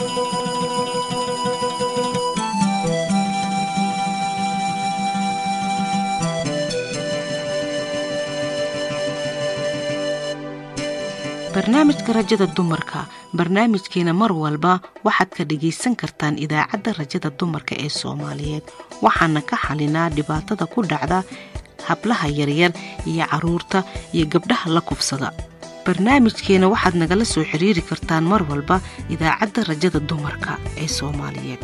barnaamijka rajada dumarka barnaamijkeena mar walba waxaad ka dhagaysan kartaan idaacadda rajada dumarka ee soomaaliyeed waxaana ka xalinaa dhibaatada ku dhacda hablaha yaryar iyo caruurta iyo gabdhaha la kufsada barnaamijkeena waxaad nagala soo xiriiri kartaan mar walba idaacadda rajada dumarka ee soomaaliyeed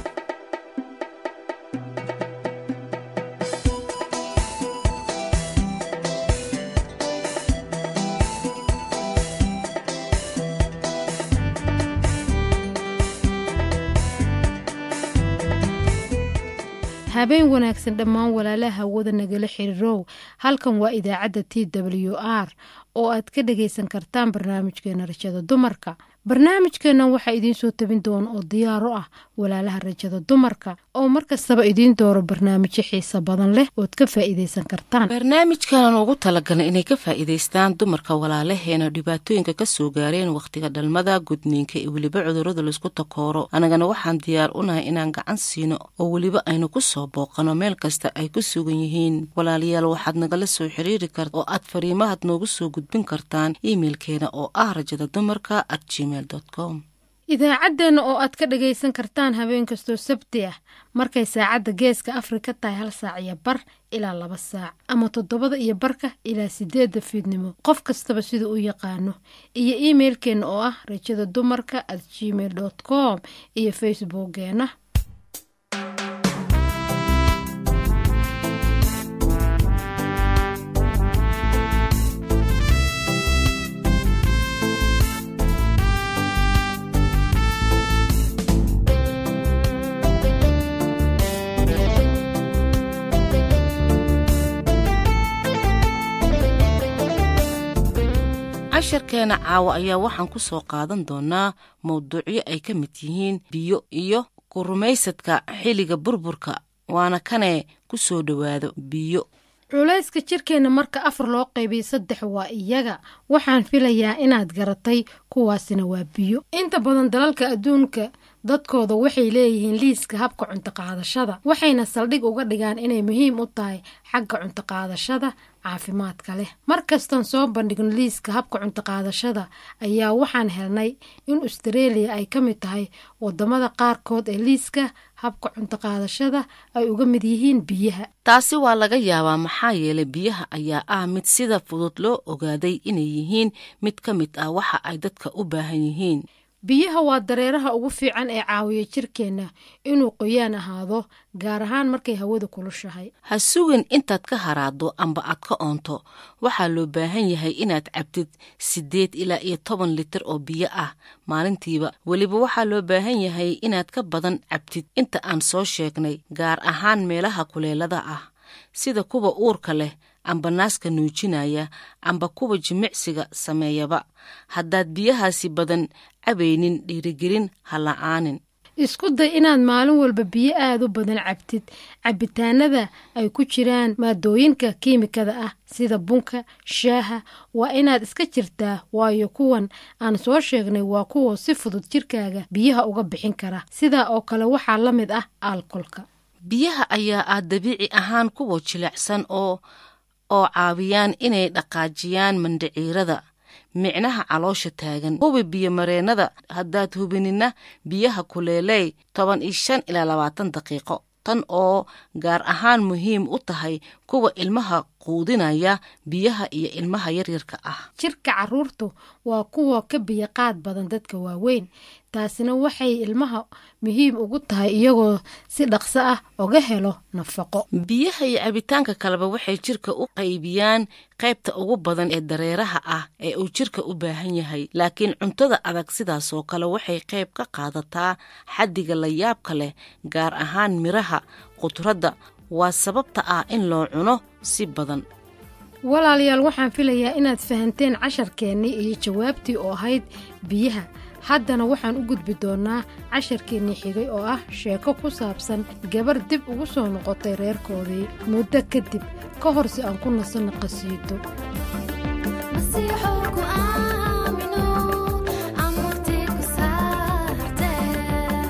habeen wanaagsan dhammaan walaalaha hawada nagala xiriirow halkan waa idaacadda t w r oo aad ka dhagaysan kartaan barnaamijkeena rajada dumarka barnaamijkeennan waxaa idiin soo tabin doona oo diyaaro ah walaalaha rajada dumarka oo mar kastaba idiin dooro barnaamijyo xiisa badan leh ood ka faa'iidaysan kartaan barnaamijkanan ugu talagalay inay ka faa'iidaystaan dumarka walaalaheena dhibaatooyinka ka soo gaareen wakhtiga dhalmada gudniinka iyo weliba cudurrada laysku takooro annagana waxaan diyaar unahay inaan gacan siino oo weliba aynu ku soo booqano meel kasta ay ku sugan yihiin walaalayaal waxaad nagala soo xiriiri karta oo aad fariimahad noogu soo gudbin kartaan iimeilkeena oo ah rajada dumarka at gmail idaacaddeenna oo aad ka dhagaysan kartaan habeen kastoo sabti ah markay saacadda geeska afrika tahay hal saac iyo bar ilaa laba saac ama toddobada iyo barka ilaa sideedda fiidnimo qof kastaba sida u yaqaano iyo iimeilkeenna oo ah rajada dumarka at gmail dot com iyo facebookgeena casharkeena caawa ayaa waxaan ku soo qaadan doonaa mawduucyo ay ka mid yihiin biyo iyo ku rumaysadka xilliga burburka waana kanee ku soo dhowaado biyo culayska jirkeenna marka afar loo qaybiyo saddex waa iyaga waxaan filayaa inaad garatay kuwaasina waa biyo inta badan dalalka adduunka dadkooda waxay leeyihiin liiska habka cuntoqaadashada waxayna saldhig uga dhigaan inay muhiim u tahay xagga cuntoqaadashada caafimaadka leh mar kastaan soo bandhigno liiska habka cuntoqaadashada ayaa waxaan helnay in astareeliya ay ka mid tahay wadamada qaarkood ee liiska habka cuntoqaadashada ay uga mid yihiin biyaha taasi waa laga yaabaa maxaa yeelay biyaha ayaa ah mid sida fudud loo ogaaday inay yihiin mid ka mid ah waxa ay dadka u baahan yihiin biyaha waa dareeraha ugu fiican ee caawiya jirkeenna inuu qoyaan ahaado gaar ahaan markay hawada kulushahay ha sugin intaad ka haraado amba aad ka oonto waxaa loo baahan yahay inaad cabtid siddeed ilaa iyo toban litir oo biyo ah maalintiiba weliba waxaa loo baahan yahay inaad ka badan cabtid inta aan soo sheegnay gaar ahaan meelaha kuleelada ah sida kuwa uurka leh amba naaska nuujinaya amba kuwa jimicsiga sameeyaba haddaad biyahaasi badan cabaynin dhiirigelin ha la'aanin isku day inaad maalin walba biyo aada u badan cabtid cabitaanada ay ku jiraan maadooyinka kiimikada ah sida bunka shaaha waa inaad iska jirtaa waayo kuwan aan soo sheegnay waa kuwa si fudud jirkaaga biyaha uga bixin kara sidaa oo kale waxaa la mid ah alkolka biyaha ayaa ah dabiici ahaan kuwa jilicsan oo oo caawiyaan inay dhaqaajiyaan mandhiciirada micnaha caloosha taagan hubi biyo mareennada haddaad hubinina biyaha kuleeley toban iyo shan ilaa labaatan daqiiqo tan oo gaar ahaan muhiim u tahay kuwa ilmaha quudinaya biyaha iyo ilmaha yaryarka ah jirka caruurtu waa kuwa ka biyo qaad badan dadka waaweyn taasina waxay ilmaha muhiim ugu tahay iyagoo si dhaqso ah oga helo nafaqo biyaha iyo cabitaanka kaleba waxay jirka u qaybiyaan qaybta ugu badan ee dareeraha ah ee uu jirka u baahan yahay laakiin cuntada adag sidaasoo kale waxay qayb ka qaadataa xaddiga la yaabka leh gaar ahaan miraha khudradda waa sababta ah in loo cuno si badan walaalayaal waxaan filayaa inaad fahanteen casharkeennii iyo jawaabtii oo ahayd biyaha haddana waxaan u gudbi doonnaa casharkeennii xigay oo ah sheeko ku saabsan gabar dib ugu soo noqotay reerkoodii muddo kadib ka hor si aan ku nasanno qasiido masiixuu ku aamino amurtii ku saarte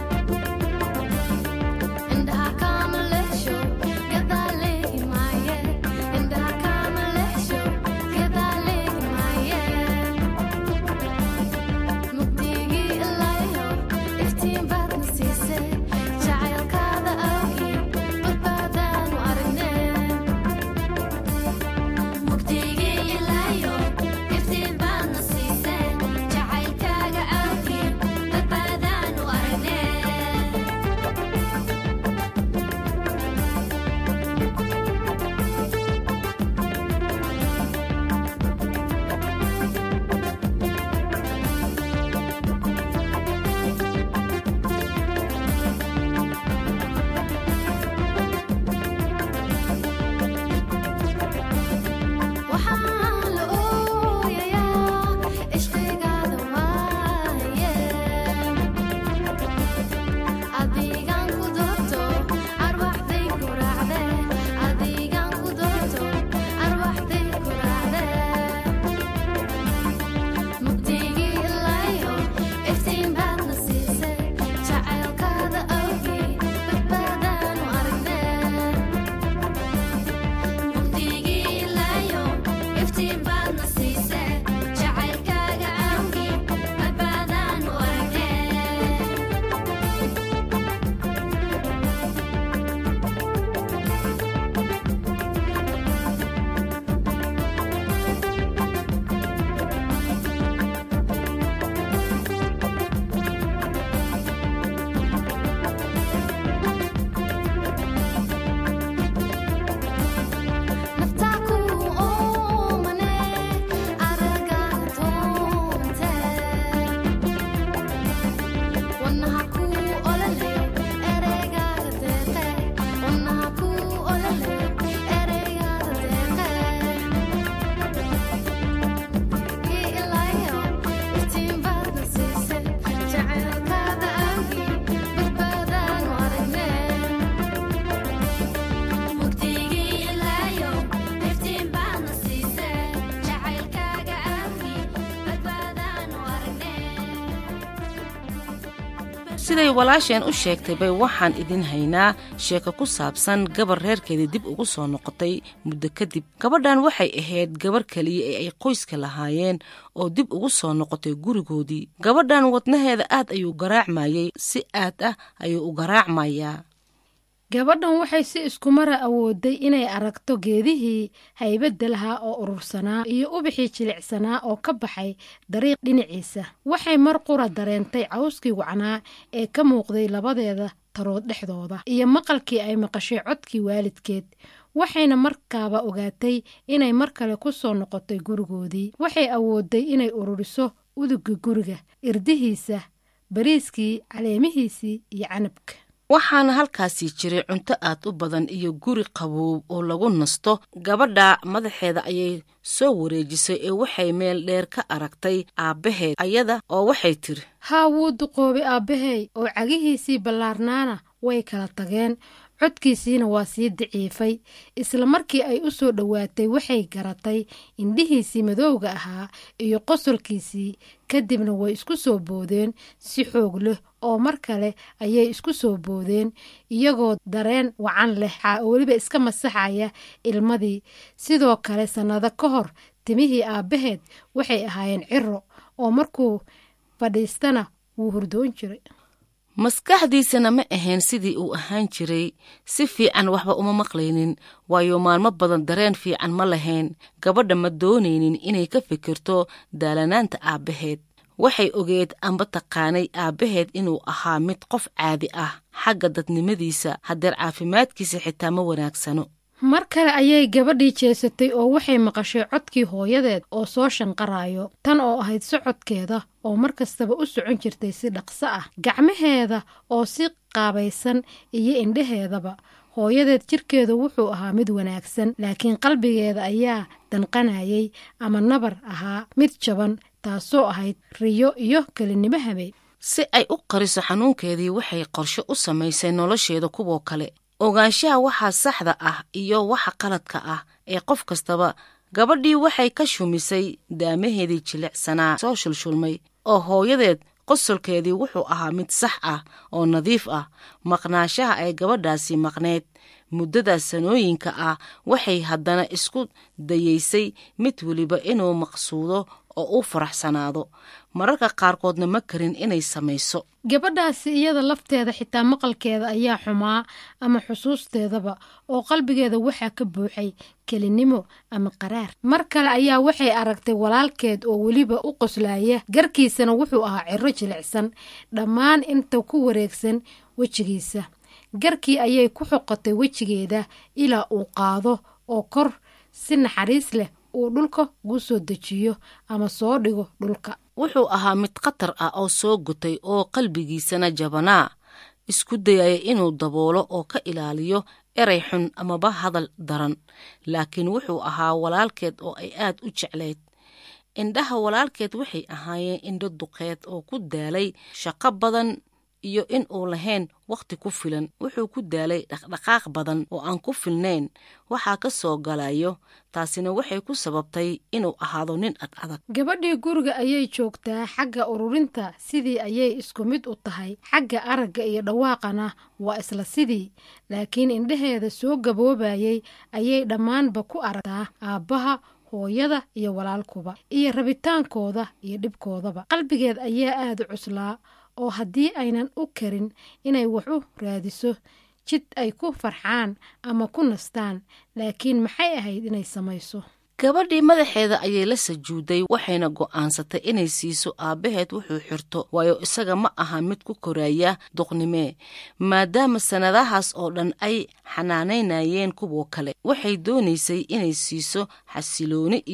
siday walaasheen u sheegtay bay waxaan idin haynaa sheeko ku saabsan gabar reerkeedii dib ugu soo noqotay muddo kadib gabadhan waxay ahayd gabar keliya ee ay qoyska lahaayeen oo dib ugu soo noqotay gurigoodii gabadhan wadnaheeda aad ayuu garaacmayey si aad ah ayuu u garaacmayaa gabadhan waxay si iskumara awooday inay aragto geedihii haybadda lahaa oo urursanaa iyo ubixii jilicsanaa oo ka baxay dariiq dhinaciisa waxay mar qura dareentay cawskii wacnaa ee ka muuqday labadeeda tarood dhexdooda iyo maqalkii ay maqashay codkii waalidkeed waxayna markaaba ogaatay inay mar kale ku soo noqotay gurigoodii waxay awooday inay ururiso uduga guriga irdihiisa bariiskii caleemihiisii iyo canabka waxaana halkaasii jiray cunto aad u badan iyo guri qaboob oo lagu nasto gabadha madaxeeda ayay soo wareejisay ee waxay meel dheer ka aragtay aabbaheed ayada oo waxay tiri haa wuu duqoobay aabbahay oo cagihiisii ballaarnaana way kala tageen codkiisiina waa sii daciifay isla markii ay u soo dhowaatay waxay garatay indhihiisii madowga ahaa iyo qosolkiisii kadibna way isku soo boodeen si xoog leh oo mar kale ayay isku soo boodeen iyagoo dareen wacan leh oo weliba iska masaxaya ilmadii sidoo kale sannado ka hor timihii aabbaheed waxay ahaayeen ciro oo markuu fadhiistana wuu hurdoon jiray maskaxdiisana ma ahayn sidii uu ahaan jiray si fiican waxba uma maqlaynin waayo maalmo badan dareen fiican ma lahayn gabadha ma doonaynin inay ka fikirto daalanaanta aabbaheed waxay ogeed amba taqaanay aabbaheed inuu ahaa mid qof caadi ah xagga dadnimadiisa haddeer caafimaadkiisa xitaa ma wanaagsano mar kale ayay gabadhii jeesatay oo waxay maqashay codkii hooyadeed oo soo shanqarayo tan oo ahayd socodkeeda oo mar kastaba u socon jirtay si dhaqso ah gacmaheeda oo si qaabaysan iyo indhaheedaba hooyadeed jirkeedu wuxuu ahaa mid wanaagsan laakiin qalbigeeda ayaa danqanayay ama nabar ahaa mid jaban taasoo ahayd riyo iyo kelinimo habeen si ay u qariso xanuunkeedii waxay qorshe u samaysay nolosheeda kuwoo kale ogaanshaha waxaa saxda ah iyo waxa qaladka ah ee qof kastaba gabadhii waxay ka shumisay daamaheedii jilicsanaa soo shulshulmay oo hooyadeed qosolkeedii wuxuu ahaa mid sax ah oo nadiif ah maqnaashaha ay gabadhaasi maqneyd muddadaas sanooyinka ah waxay haddana isku dayeysay mid weliba inuu maqsuudo oo u faraxsanaado mararka qaarkoodna ma karin inay samayso gabadhaasi iyada lafteeda xitaa maqalkeeda ayaa xumaa ama xusuusteedaba oo qalbigeeda waxaa ka buuxay kelinimo ama qaraar mar kale ayaa waxay aragtay walaalkeed oo weliba u qoslaya garkiisana wuxuu ahaa ciro jilicsan dhammaan inta ku wareegsan wejigiisa garkii ayay ku xoqotay wejigeeda ilaa uu qaado oo kor si naxariis leh uu dhulka ugu soo dejiyo ama soo dhigo dhulka wuxuu ahaa mid khatar ah oo soo gutay oo qalbigiisana jabanaa isku dayaya inuu daboolo oo ka ilaaliyo erey xun amaba hadal daran laakiin wuxuu ahaa walaalkeed oo ay aad u jeclayd indhaha walaalkeed waxay ahaayeen indho duqeed oo ku daalay shaqo badan iyo in uu lahayn wakhti ku filan wuxuu ku daalay dhaqdhaqaaq badan oo aan ku filnayn waxaa ka soo galayo taasina waxay ku sababtay inuu ahaado nin ad adag gabadhii guriga ayay joogtaa xagga ururinta sidii ayay isku mid u tahay xagga aragga iyo dhawaaqana waa isla sidii laakiin indhaheeda soo gaboobayay ayay dhammaanba ku aragtaa aabbaha hooyada iyo walaalkuba iyo rabitaankooda iyo dhibkoodaba qalbigeed ayaa aada u cuslaa oo haddii aynan u karin inay wax u raadiso jid ay ku farxaan ama ku nastaan laakiin maxay ahayd inay samayso gabadhii madaxeeda ayay la sajuuday waxayna go'aansatay inay siiso aabbaheed wuxuu xirto waayo isaga ma aha mid ku koraya duqnimee maadaama sannadahaas oo dhan ay xanaanaynayeen kuwo kale waxay doonaysay inay siiso xasilooni iyo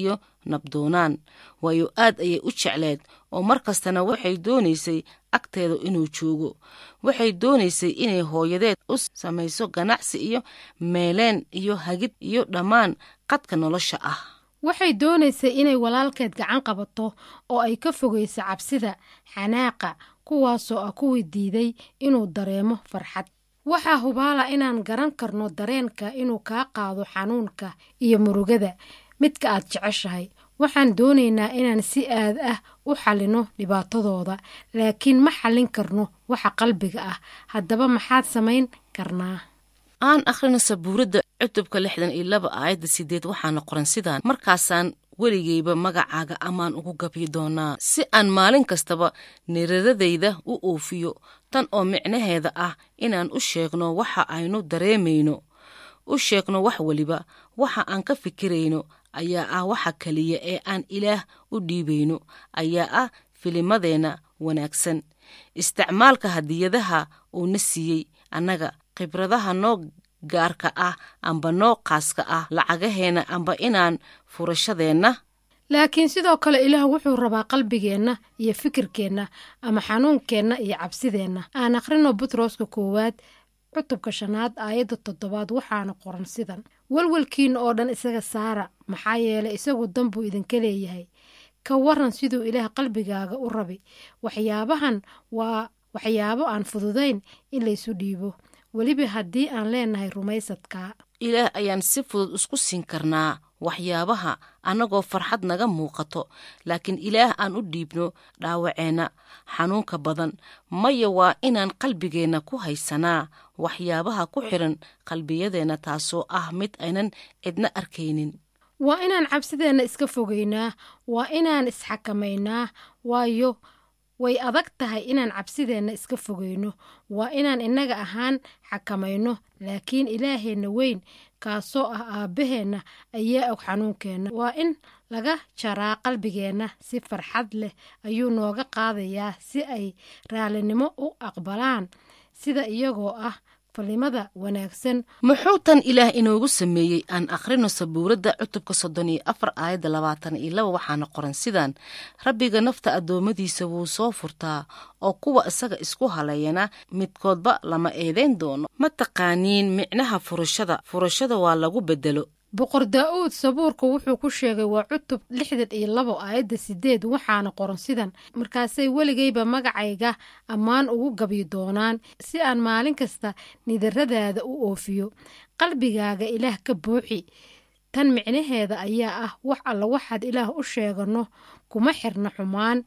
nabdoonaan waayo aad ayay u jecleed oo mar kastana waxay doonaysay agteeda inuu joogo waxay doonaysay inay hooyadeed u samayso ganacsi iyo meeleen iyo hagid iyo dhammaan qadka nolosha ah waxay doonaysay inay walaalkeed gacan qabato oo ay ka fogayso cabsida xanaaqa kuwaasoo ah kuwii diiday inuu dareemo farxad waxaa hubaala inaan garan karno dareenka inuu kaa qaado xanuunka iyo murugada midka aad jeceshahay waxaan doonaynaa inaan si aad ah u xallino dhibaatadooda laakiin ma xallin karno waxa qalbiga ah haddaba maxaad samayn karnaa aan akhrino sabuuradda cutubka lixdan iyo laba aayadda sideed waxaana qoran sidaan markaasaan weligeyba magacaaga ammaan ugu gabyi doonaa si aan maalin kastaba niradadayda u oofiyo tan oo micnaheeda ah inaan u sheegno waxa aynu dareemayno u sheegno wax weliba waxa aan ka fikirayno ayaa ah waxa keliya ee aan ilaah u dhiibayno ayaa ah filimadeenna wanaagsan isticmaalka hadiyadaha uuna siiyey annaga khibradaha noo gaarka ah amba noo qaaska ah lacagaheenna amba inaan furashadeenna laakiin sidoo kale ilaah wuxuu rabaa qalbigeenna iyo fikirkeenna ama xanuunkeenna iyo cabsideenna aan akhrino butroska koowaad cutubka shanaad aayadda toddobaad waxaana qoran sidan welwelkiina oo dhan isaga saara maxaa yeelay isagu dan buu idinka leeyahay ka waran siduu ilaah qalbigaaga u rabi waxyaabahan waa waxyaabo aan fududayn in laysu dhiibo weliba haddii aan leenahay rumaysadkaa ilaah ayaan si fudud isku siin karnaa waxyaabaha annagoo farxad naga muuqato laakiin ilaah aan u dhiibno dhaawaceenna xanuunka badan maya waa inaan qalbigeenna ku haysanaa waxyaabaha ku xidhan qalbiyadeenna taasoo ah mid aynan cidna arkaynin waa inaan cabsideenna iska fogaynaa waa inaan isxakamaynaa waayo way adag tahay inaan cabsideenna iska fogayno waa inaan innaga ahaan xakamayno laakiin ilaaheenna weyn kaasoo ah aabbaheenna ayaa og xanuunkeenna waa in laga jaraa qalbigeenna si farxad leh ayuu nooga qaadayaa si ay raallinimo u aqbalaan sida iyagoo ah falimada wanaagsan muxuu tan ilaah inoogu sameeyey aan akhrino sabuuradda cutubka soddon iyo afar aayadda labaatan iyo laba waxaana qoran sidaan rabbiga nafta addoommadiisa wuu soo furtaa oo kuwa isaga isku haleeyana midkoodba lama eedeyn doono ma taqaaniin micnaha furashada furashada waa lagu bedelo boqor daa-uud sabuurka wuxuu ku sheegay waa cutub lixdan iyo labo aayadda sideed waxaana qoran sidan markaasay weligayba magacayga ammaan ugu gabyi doonaan si aan maalin kasta nidaradaada u oofiyo qalbigaaga ilaah ka buuxi tan micnaheeda ayaa ah wax alla waxaad ilaah u sheegano kuma xirna xumaan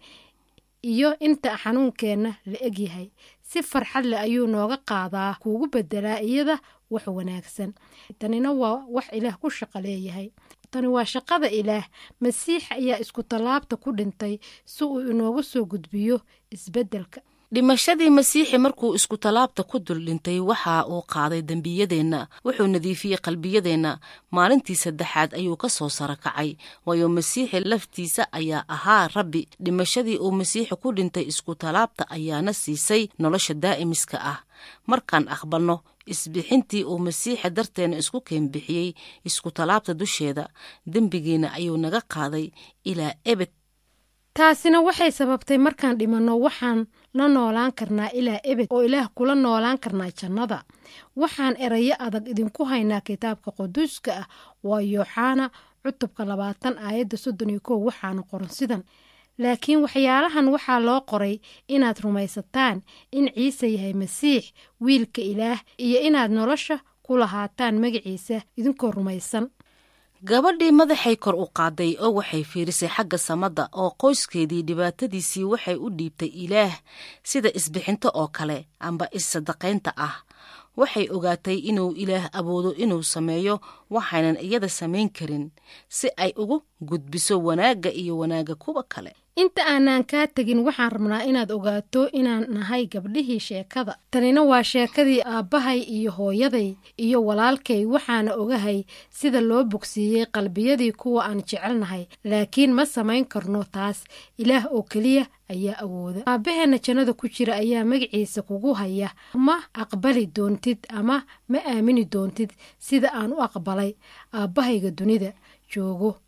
iyo inta xanuunkeenna la egyahay si farxad leh ayuu nooga qaadaa kuugu bedelaa iyada wax wanaagsan tanina waa wax ilaah ku shaqo leeyahay tani waa shaqada ilaah masiix ayaa isku tallaabta ku dhintay si uu inooga soo gudbiyo isbeddelka dhimashadii masiixi markuu isku tallaabta ku dul dhintay waxa uu qaaday dembiyadeenna wuxuu nadiifiyey qalbiyadeenna maalintii saddexaad ayuu ka soo saro kacay waayo masiixi laftiisa ayaa ahaa rabbi dhimashadii uu masiixi ku dhintay isku tallaabta ayaana siisay nolosha daa'imiska ah markaan aqbalno isbixintii uu masiixa darteena isku keenbixiyey isku tallaabta dusheeda dembigiina ayuu naga qaaday ilaa ebed taasina waxay sababtay markaan dhimanno waxaan la noolaan karnaa ilaa ebed oo ilaah kula noolaan karnaa jannada waxaan erayo adag idinku haynaa kitaabka quduuska ah waa yooxaana cutubka labaatan aayadda soddon iyo kow waxaana qoran sidan laakiin waxyaalahan waxaa loo qoray inaad rumaysataan in ciise yahay masiix wiilka ilaah iyo inaad nolosha ku lahaataan magaciisa idinkoo rumaysan gabadhii madaxay kor u qaaday oo waxay fiirisay xagga samada oo qoyskeedii dhibaatadiisii waxay u dhiibtay ilaah sida isbixinto oo kale amba is-sadaqaynta ah waxay ogaatay inuu ilaah awoodo inuu sameeyo waxaynan iyada samayn karin si ay ugu gudbiso wanaagga iyo wanaagga kuwa kale inta aanaan kaa tegin waxaan rabnaa inaad ogaato inaan nahay gabdhihii sheekada tanina waa sheekadii aabbahay iyo hooyaday iyo walaalkay waxaana ogahay sida loo bogsiiyey qalbiyadii kuwa aan jecelnahay laakiin ma samayn karno taas ilaah oo keliya ayaa awooda aabbaheenna jannada ku jira ayaa magaciisa kugu haya ma aqbali doontid ama ma aamini doontid sida aan u aqbalay aabbahayga dunida joogo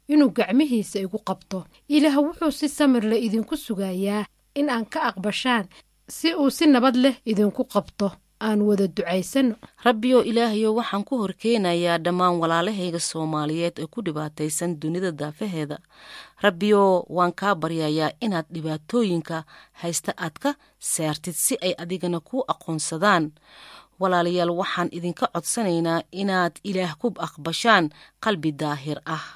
inuu gacmihiisa igu qabto ilaah wuxuu si samir leh idinku sugayaa in aan ka aqbashaan si uu si nabad leh idinku qabto aan wada ducaysano rabbiyo ilaahayo waxaan ku horkeenayaa dhammaan walaalahayga soomaaliyeed ee ku dhibaataysan dunida daafaheeda rabbiyo waan kaa baryayaa inaad dhibaatooyinka haysta aad ka saartid si ay adigana kuu aqoonsadaan walaalayaal waxaan idinka codsanaynaa inaad ilaah ku aqbashaan qalbi daahir ah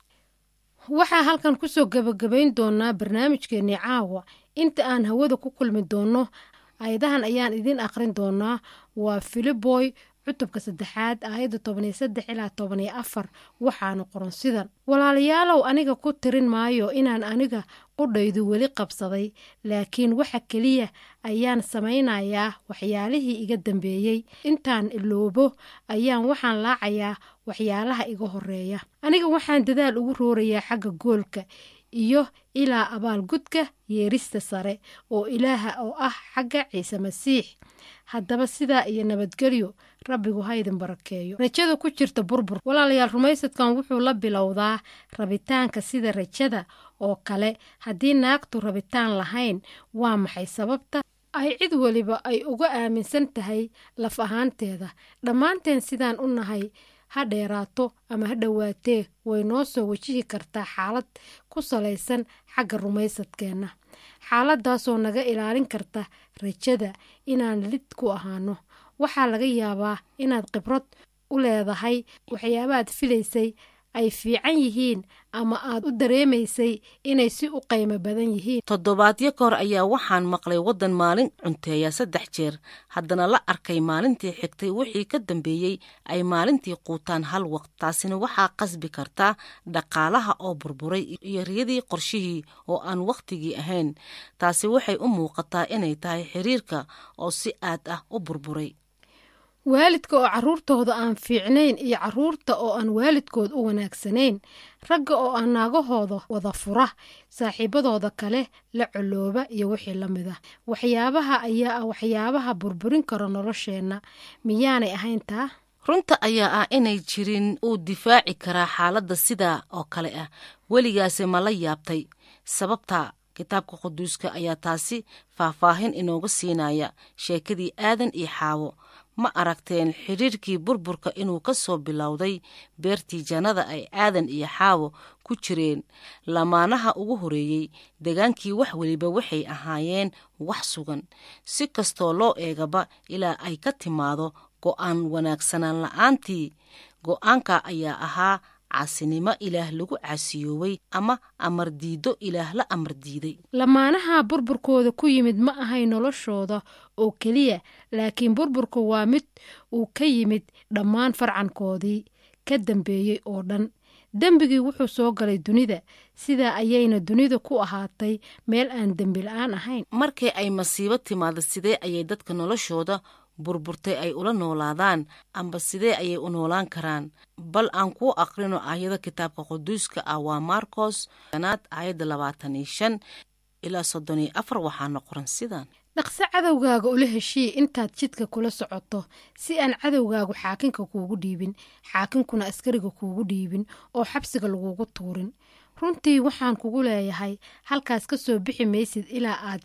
waxaa halkan kusoo gebagabayn doonaa barnaamijkeennii caawa inta aan hawada ku kulmi doonno ayadahan ayaan idiin aqrin doonaa waa filiboy cutubka saddexaad aayadda tobaniyo saddex ilaa tobaniyo afar waxaana qoran sidan walaalayaalow aniga ku tirin maayo inaan aniga qudhaydu weli qabsaday laakiin waxa keliya ayaan samaynayaa waxyaalihii iga dambeeyey intaan iloobo ayaan waxaan laacayaa waxyaalaha iga horeeya aniga waxaan dadaal ugu roorayaa xagga goolka iyo ilaa abaalgudka yeerista sare oo ilaaha oo ah xagga ciise masiix haddaba sidaa iyo nabadgelyo rabbigu haydin barakeeyo rajada ku jirta burbur walaalayaal rumaysadkan wuxuu la bilowdaa rabitaanka sida rajada oo kale haddii naagtu rabitaan lahayn waa maxay sababta ay cid weliba ay uga aaminsan tahay laf ahaanteeda dhammaanteen sidaan u nahay ha dheeraato ama ha dhowaatee way noo soo wajihi kartaa xaalad ku salaysan xagga rumaysadkeenna xaaladaasoo naga ilaalin karta rajada inaan lid ku ahaano waxaa laga yaabaa inaad khibrad u leedahay waxyaabaad filaysay ay fiican yihiin ama aad u dareemaysay inay si u qaymo badan yihiin toddobaadyo kahor ayaa waxaan maqlay waddan maalin cunteeya saddex jeer haddana la arkay maalintii xigtay wixii ka dambeeyey ay maalintii quutaan hal waqt taasina waxaa qasbi kartaa dhaqaalaha oo burburay iyo riyadii qorshihii oo aan wakhtigii ahayn taasi waxay u muuqataa inay tahay xiriirka oo si aad ah u burburay waalidka oo carruurtooda aan fiicnayn iyo carruurta oo aan waalidkood u wanaagsanayn ragga oo aan naagahooda wada fura saaxiibadooda kale la colooba iyo wixii la mid ah waxyaabaha ayaa ah waxyaabaha burburin kara nolosheenna miyaanay ahayn taa runta ayaa ah inay jirin uu difaaci karaa xaaladda sidaa oo kale ah weligaase ma la yaabtay sababta kitaabka quduuska ayaa taasi faahfaahin inooga siinaya sheekadii aadan iyo xaawo ma aragteen xidhiirkii burburka inuu ka soo bilowday beertii jannada ay aadan iyo xaawo ku jireen lamaanaha ugu horeeyey degaankii wax weliba waxay ahaayeen wax sugan si kastoo loo eegaba ilaa ay ka timaado go'aan wanaagsanaan la-aantii go'aanka ayaa ahaa caasinimo ilaah lagu caasiyoobay ama amar diiddo ilaah la amar diiday lamaanaha burburkooda ku yimid ma ahay noloshooda oo keliya laakiin burburku waa mid uu ka yimid dhammaan farcankoodii ka dambeeyey oo dhan dembigii wuxuu soo galay dunida sidaa ayayna dunida ku ahaatay meel aan dembi la-aan ahayn markii ay masiibo timaado sidee ayay dadka noloshooda burburtay ay ula noolaadaan amba sidee ayay u noolaan karaan bal aan kuu aqrino aayado kitaabka quduuska ah waa marcos anaad aayadda labaatan iyo shan ilaa soddon iyo afar waxaana qoran sidan dhaqso cadowgaaga ula heshii intaad jidka kula socoto si aan cadowgaagu xaakinka kuugu dhiibin xaakinkuna askariga kuugu dhiibin oo xabsiga lagugu tuurin runtii waxaan kugu leeyahay halkaas ka soo bixi maysid ilaa aad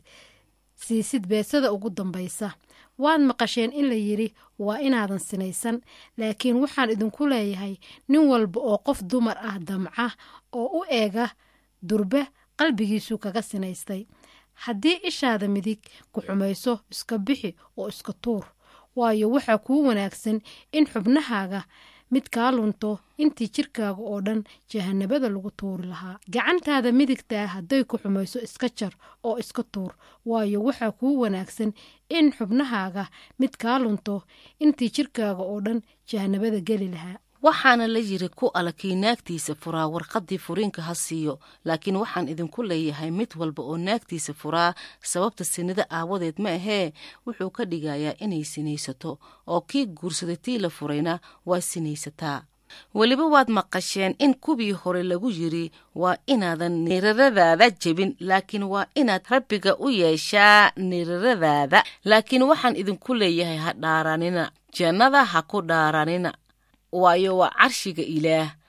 siisid beesada ugu dambaysa waad maqasheen in la yidhi waa inaadan sinaysan laakiin waxaan idinku leeyahay nin walba oo qof dumar ah damca oo u eega durbe qalbigiisu kaga sinaystay haddii ishaada midig ku xumayso iska bixi oo iska tuur waayo waxaa kuu wanaagsan in xubnahaaga mid kaa lunto intii jirkaaga oo dhan jahanabada lagu tuuri lahaa gacantaada midigtaa hadday ku xumayso iska jar oo iska tuur waayo waxaa kuu wanaagsan in xubnahaaga mid kaa lunto intii jirkaaga oo dhan jahanabada geli lahaa waxaana la yiri ku ala kii naagtiisa furaa warqaddii furiinka ha siiyo laakiin waxaan idinku leeyahay mid walba oo naagtiisa furaa sababta sinida aawadeed ma ahee wuxuu ka dhigayaa inay sinaysato oo kii guursaday tii la furayna waa sinaysataa weliba waad maqasheen in kuwii hore lagu yiri waa inaadan niiraradaada jebin laakiin waa inaad rabbiga u yeeshaa niiraradaada laakiin waxaan idinku leeyahay ha dhaaranina jannada ha ku dhaaranina waayo waa carshiga ilaah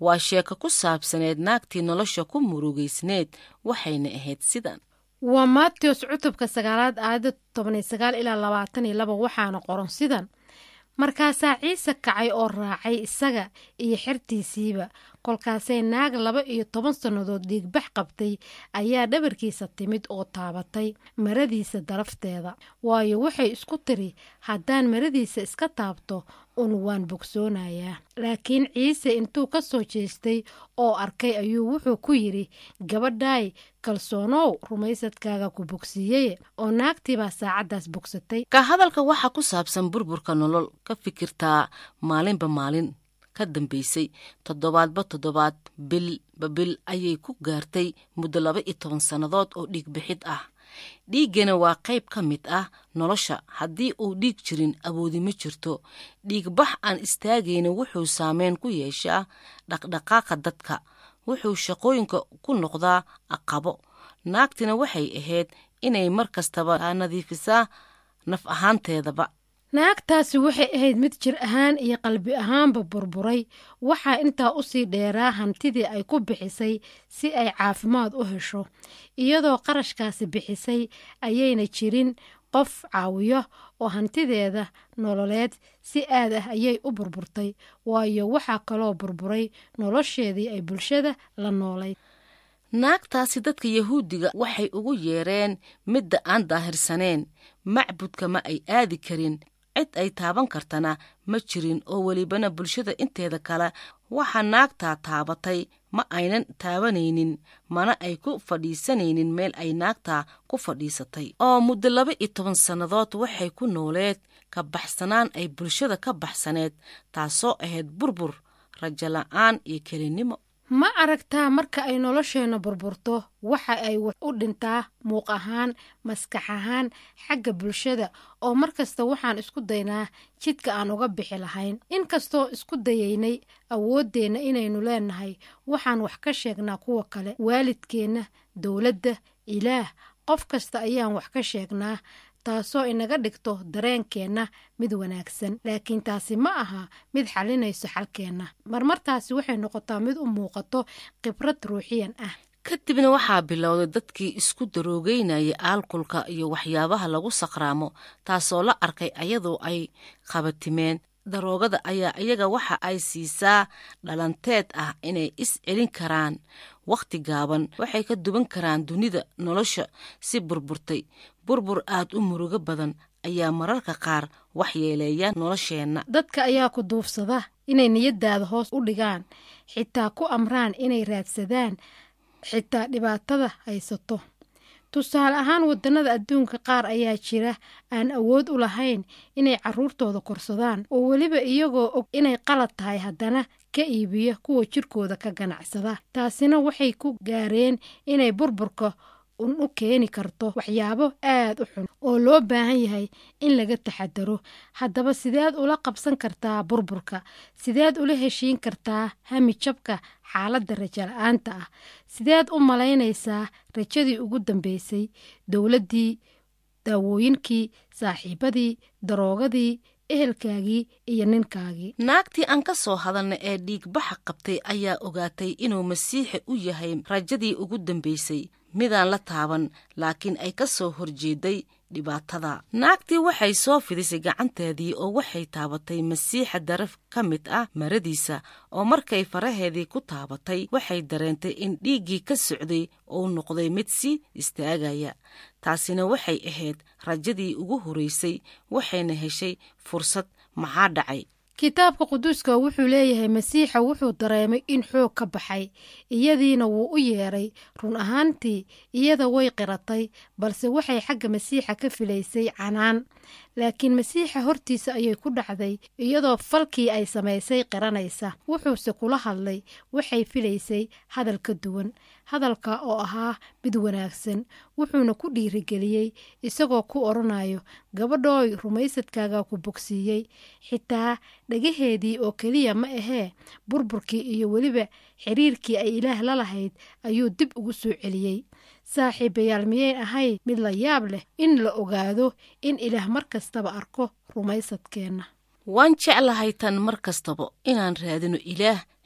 waa sheeko ku saabsaneed naagtii nolosha ku murugaysneed waxayna ahayd sidan waa maatiyos cutubka sagaalaad aayadda tobaniyo sagaal ilaa labaatan iyo laba waxaana qoran sidan markaasaa ciise kacay oo raacay isaga iyo xertiisiiba kolkaasay naag laba iyo toban sannadood dhiigbax qabtay ayaa dhabarkiisa timid oo taabatay maradiisa darafteeda waayo waxay isku tiri haddaan maradiisa iska taabto un waan bogsoonayaa laakiin ciise intuu ka soo jeestay oo arkay ayuu wuxuu ku yidhi gabadhaay kalsoonow rumaysadkaaga ku bogsiiyey oo naagtiibaa saacaddaas bogsatay ka hadalka waxaa ku saabsan burburka nolol ka fikirtaa maalinba maalin ka dambaysay toddobaadba toddobaad bilba bil ayay ku gaartay muddo laba iyo toban sannadood oo dhiig bixid ah dhiiggana waa qayb ka mid ah nolosha haddii uu dhiig jirin awoodi ma jirto dhiigbax aan istaagayna wuxuu saameyn ku yeeshaa dhaqdhaqaaqa dadka wuxuu shaqooyinka ku noqdaa aqabo naagtina waxay ahayd inay mar kastaba nadiifisaa naf ahaanteedaba naagtaasi waxay ahayd mid jir ahaan iyo qalbi ahaanba burburay waxaa intaa usii dheeraa hantidii ay ku bixisay si ay caafimaad u hesho iyadoo qarashkaasi bixisay ayayna jirin qof caawiyo oo hantideeda nololeed si aad ah ayay u burburtay waayo waxaa kaloo burburay nolosheedii ay bulshada la noolayd naagtaasi dadka yahuudiga waxay ugu yeereen midda aan daahirsaneen macbudka ma ay aadi karin cid ay taaban kartana ma jirin oo welibana bulshada inteeda kale waxaa naagtaa taabatay ma aynan taabanaynin mana ay ku fadhiisanaynin meel ay naagtaa ku fadhiisatay oo muddo laba iyo toban sannadood waxay ku nooleed ka baxsanaan ay bulshada ka baxsaneed taasoo ahayd burbur rajo la-aan iyo kelinimo ma aragtaa marka ay nolosheenna burburto waxa ay wax u dhintaa muuq ahaan maskax ahaan xagga bulshada oo mar kasta waxaan isku daynaa jidka aan uga bixi lahayn inkastoo isku dayaynay awooddeenna inaynu leenahay waxaan wax ka sheegnaa kuwa kale waalidkeenna dowladda ilaah qof kasta ayaan wax ka sheegnaa taasoo inaga dhigto dareenkeenna mid wanaagsan laakiin taasi ma aha mid xalinayso xalkeenna marmartaasi waxay noqotaa mid u muuqato khibrad ruuxiyan ah kadibna waxaa bilowday dadkii isku daroogeynayay aalkulka iyo waxyaabaha lagu saqraamo taasoo la arkay ayadoo ay qabatimeen daroogada ayaa iyaga waxa ay siisaa dhalanteed ah inay is celin karaan wakhti gaaban waxay ka duwan karaan dunida nolosha si burburtay burbur aad u murugo badan ayaa mararka qaar waxyeeleeya nolosheenna dadka ayaa ku duufsada inay niyadaada hoos u dhigaan xitaa ku amraan inay raadsadaan xitaa dhibaatada haysato tusaale ahaan wadannada adduunka qaar ayaa jira aan awood u lahayn inay carruurtooda korsadaan oo weliba iyagoo og inay qalad tahay haddana ka iibiya kuwa jirkooda ka ganacsada taasina waxay ku gaareen inay burburka un u keeni karto waxyaabo aad u xun oo loo baahan yahay in laga taxadaro haddaba sideed ula qabsan kartaa burburka sideed ula heshiin kartaa hami jabka xaaladda rajo la-aanta ah sideed u malaynaysaa rajadii ugu dambeysay dowladdii daawooyinkii saaxiibadii daroogadii ehelkaagii iyo ninkaagii naagtii aan ka soo hadalna ee dhiigbaxa qabtay ayaa ogaatay inuu masiixi u yahay rajadii ugu dambeysay midaan la taaban laakiin ay ka soo horjeeday dhibaatada naagtii waxay soo fidisay gacanteedii oo waxay taabatay masiixa daraf ka mid ah maradiisa oo markay faraheedii ku taabatay waxay dareentay in dhiiggii ka socday uu noqday mid sii istaagaya taasina waxay ahayd rajadii ugu horeysay waxayna heshay fursad maxaa dhacay kitaabka quduuska wuxuu leeyahay masiixa wuxuu dareemay in xoog ka baxay iyadiina wuu u yeedhay run ahaantii iyada way qiratay balse waxay xagga masiixa ka filaysay canaan laakiin masiixa hortiisa ayay ku dhacday iyadoo falkii ay samaysay qiranaysa wuxuuse kula hadlay waxay filaysay hadal ka duwan hadalka oo ahaa mid wanaagsan wuxuuna ku dhiirigeliyey isagoo ku odhanayo gabadhooy rumaysadkaaga ku bogsiiyey xitaa dhagaheedii oo keliya ma ahee burburkii iyo weliba xiriirkii ay ilaah la lahayd ayuu dib ugu soo celiyey saaxiibayaal miyay ahayd mid la yaab leh in la ogaado in ilaah mar kastaba arko rumaysadkeenna waan jeclahay tan mar kastaba inaan raadino ilaah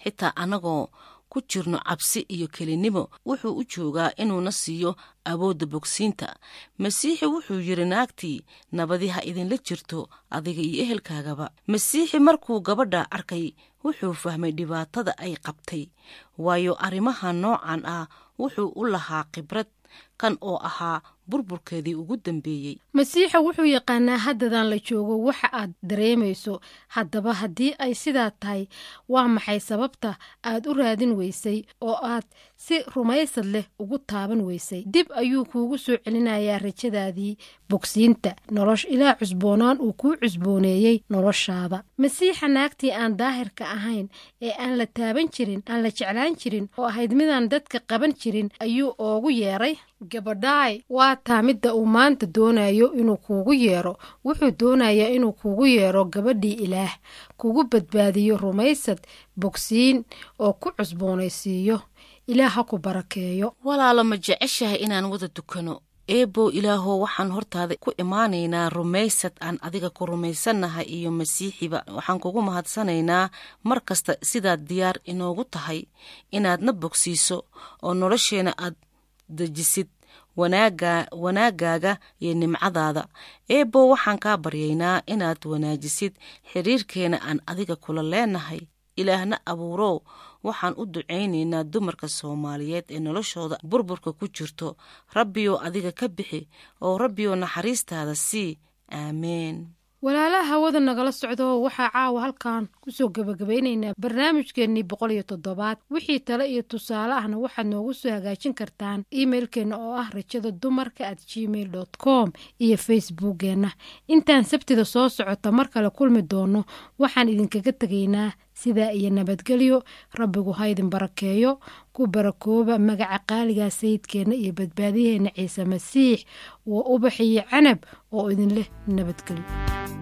xitaa annagoo ku jirno cabsi iyo kelinimo wuxuu u joogaa inuuna siiyo awoodda bogsiinta masiixi wuxuu yidhi naagtii nabadi ha idinla jirto adiga iyo ehelkaagaba masiixi markuu gabadha arkay wuxuu fahmay dhibaatada ay qabtay waayo arrimaha noocan ah wuxuu u lahaa khibrad kan oo ahaa burburkeedii ugu dambeeyey masiixa wuxuu yaqaanaa haddadan la joogo waxa aad dareemayso haddaba haddii ay sidaa tahay waa maxay sababta aad u raadin weysay oo aad si rumaysad leh ugu taaban weysay dib ayuu kuugu soo celinayaa rajadaadii bogsiinta nolosh ilaa cusboonaan uu kuu cusbooneeyey noloshaada masiixa naagtii aan daahirka ahayn ee aan la taaban jirin aan la jeclaan jirin oo ahayd midaan dadka qaban jirin ayuu oogu yeeray gabadhaay waa taa midda uu maanta doonayo inuu kuugu yeero wuxuu doonayaa inuu kuugu yeero gabadhii ilaah kugu badbaadiyo rumaysad bogsiin oo ku cusboonaysiiyo ilaah ha ku barakeeyo walaalo ma jeceshahay inaan wada dukano eebow ilaahow waxaan hortaada ku imaanaynaa rumaysad aan adiga ku rumaysannahay iyo masiixiba waxaan kugu mahadsanaynaa mar kasta sidaad diyaar inoogu tahay inaadna bogsiiso oo nolosheenna aad dejisid wanaagaaga iyo nimcadaada eebow waxaan kaa baryaynaa inaad wanaajisid xiriirkeena aan adiga kula leenahay ilaahna abuurow waxaan u ducaynaynaa dumarka soomaaliyeed ee noloshooda burburka ku jirto rabbiyow adiga ka bixi oo rabbiyow naxariistaada sii aameen walaalaha hawada nagala socdo waxaa caawa halkan kusoo gebagabaynaynaa barnaamijkeennii boqol iyo toddobaad wixii tale iyo tusaale ahna waxaad noogu soo hagaajin kartaan imailkeenna oo ah rajada dumarka at gmail dot com iyo facebookkeenna intaan sabtida soo socota mar kale kulmi doono waxaan idinkaga tegaynaa sidaa iyo nabadgelyo rabbigu ha idin barakeeyo ku barakooba magaca qaaligaa sayidkeenna iyo badbaadiyaheenna ciise masiix waa ubax iyo canab oo idin leh nabadgelyo